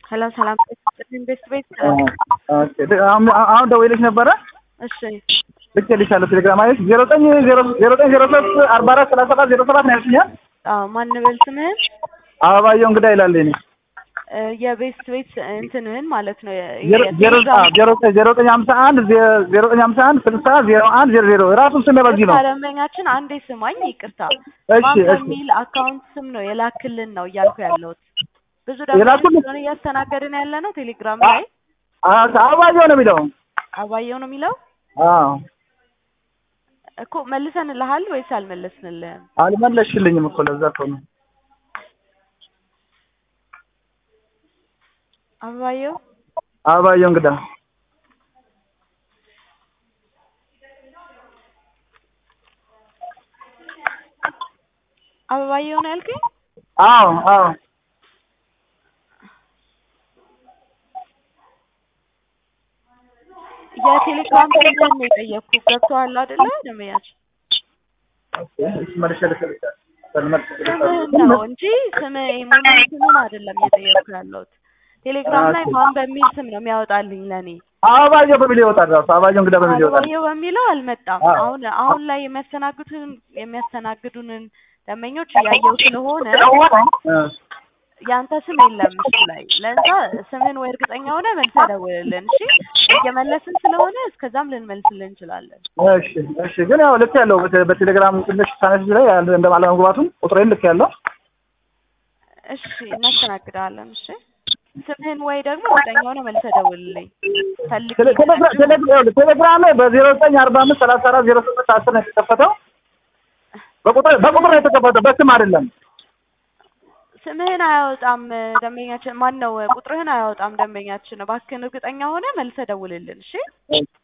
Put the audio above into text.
ሄሎ ሰላም ኢንቨስት ቤት አሁን ደውዬልሽ ነበረ። እሺ ልኬልሻለሁ ቴሌግራም ማለት ዜሮ ዘጠኝ ዜሮ ዜሮ ዘጠኝ ዜሮ ሶስት አርባ አራት ሰላሳ ሰባት ዜሮ ሰባት ነው ያልሽኛል። አዎ ማን በል ስምህን አበባየሁ እንግዳ ይላል እኔ እ የቤስት ቤት እንትንህን ማለት ነው የ- ዜሮ ዜሮ የቴሌግራም ዜሮ ዜሮ ዘጠኝ ሀምሳ አንድ ዜሮ ዘጠኝ ሀምሳ አንድ ስልሳ ዜሮ አንድ ዜሮ ዜሮ ራሱ ስሜ በዚህ ነው። ደንበኛችን አንዴ ስማኝ፣ ይቅርታ እሺ ማን እሺ በሚል አካውንት ስም ነው የላክልን ነው እያልኩ ያለሁት። ብዙ የላኩልን? ደንበኞች ስለሆነ እያስተናገድን ያለ ነው ቴሌግራም ላይ አ- አበባየሁ ነው የሚለው። አባየው ነው የሚለው አዎ እኮ መልሰንልሃል ወይስ አልመለስንልህም? አልመለስሽልኝም እኮ ለዛ እኮ ነው። አባየው አበባየሁ እንግዳ አበባየው ነው ያልከኝ? አዎ አዎ የቴሌግራም ስምህን ነው የጠየቅኩህ። ገብቶሃል አይደለ ደንበኛችን? እሺ መልሼ ልክልሻለሁ። መልሼ ስምህን ነው እንጂ ስምህ ሙሉ ስምህን አይደለም እየጠየቅኩ ያለሁት። ቴሌግራም ላይ ማን በሚል ስም ነው የሚያወጣልኝ ለኔ? አበባየሁ በሚል ይወጣል ራሱ አበባየሁ እንግዳ በሚል ይወጣል። አበባየው በሚለው አልመጣም። አዎ። አሁን አሁን ላይ የሚያስተናግዱን የሚያስተናግዱንን ደንበኞች እያየው ስለሆነ እ ያንተ ስም የለም እሱ ላይ። ለዛ ስምን ወይ እርግጠኛ ሆነ መልሰህ ደውልልን። እሺ እየመለስን ስለሆነ እስከዛም ልንመልስልን እንችላለን። እሺ እሺ ግን ያው ልክ ያለው በቴ- በቴሌግራም ትንሽ ሳነስ ላይ ያለ እንደ አለመግባቱን ቁጥሬን ልክ ያለው እሺ እናስተናግዳለን። እሺ ስምህን ወይ ደግሞ እርግጠኛ ሆነ መልሰህ ደውልልኝ። ፈልግ ቴሌ- ቴሌግራ- ቴሌ- ይኸውልህ፣ ቴሌግራም ላይ በዜሮ ዘጠኝ አርባ አምስት ሰላሳ አራት ዜሮ ስምንት አስር ነው የተከፈተው። በቁጥር በቁጥር ነው የተከፈተው በስም አይደለም። ስምህን አያወጣም ደንበኛችን። ማን ነው ቁጥርህን አያወጣም ደንበኛችን። እባክህን እርግጠኛ ሆነ መልሰህ ደውልልን። እሺ